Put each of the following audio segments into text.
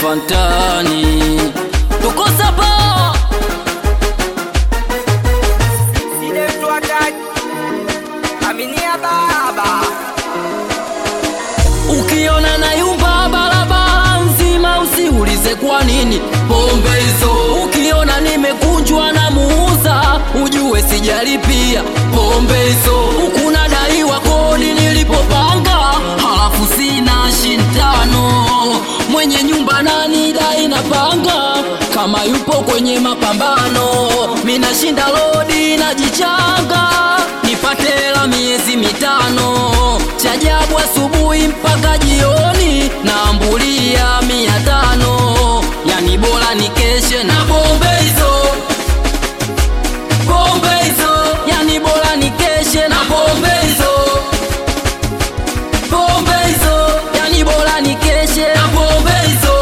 hapa mtaani tuko sapa Aminia baba ukiona na yumba barabara nzima usiulize kwa nini pombe hizo ukiona nimekunjwa na muuza ujue sijalipia pombe hizo hukuna daiwa kodi nilipopanga halafu sina shintano mwenye nyumba nani dai napanga kama yupo kwenye mapambano minashinda lodi najichanga nipate hela miezi mitano chajabu asubuhi mpaka jioni naambulia mia tano yani bora nikeshe na pombe hizo pombe hizo yani bora nikeshe na pombe hizo pombe hizo yani bora nikeshe na pombe hizo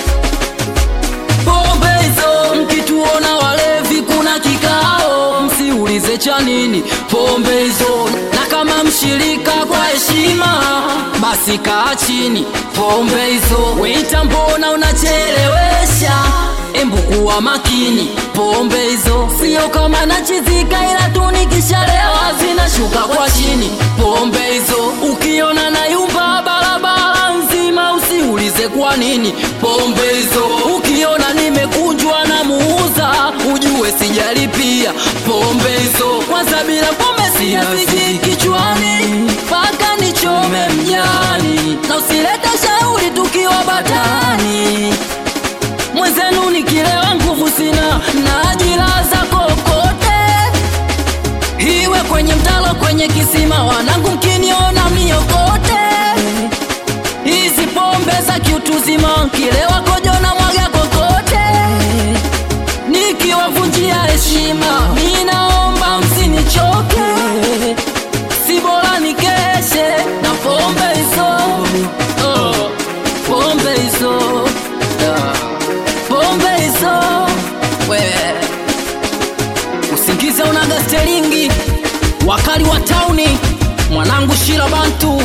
pombe hizo mkituona walevi kuna kikao msiulize cha nini pombe hizo na kama mshirika kwa heshima basi kaa chini pombe hizo weita mbona unachelewesha embu kuwa makini pombe hizo sio kama nachizika ila tu nikishalewa zinashuka kwa chini pombe hizo ukiona na yumba barabara nzima usiulize kwa nini pombe hizo ukiona nimekunjwa na muuza ujue sijalipia pombe hizo kwanza bila pombe siyafiki kichwani mpaka nichome mjani na usilete shauri tukiwa batani mwenzenu nikilewa nguvu sina najilaza kokote iwe kwenye mtalo kwenye kisima wanangu mkiniona miokote hizi pombe za kiutuzima kilewa kojo na mwaga kokote nikiwavunjia heshima minaomba msinichoke si bora nikeshe na pombe hizo oh, pombe hizo Ah, pombe hizo we usingize unaga stelingi wakali wa tauni mwanangu shira bantu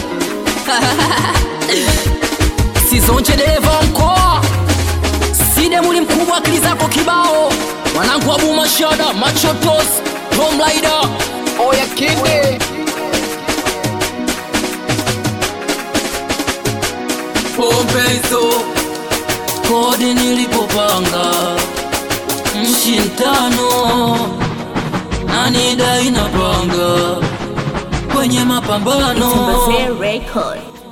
sizonje dereva wa mkoa side muli mkubwa akili zako kibao mwanangu abu mashada machotos tomlaida Oya kide pombe hizo kodi nilipopanga mshi ntano nani dai napanga kwenye mapambano Tumbazee Record.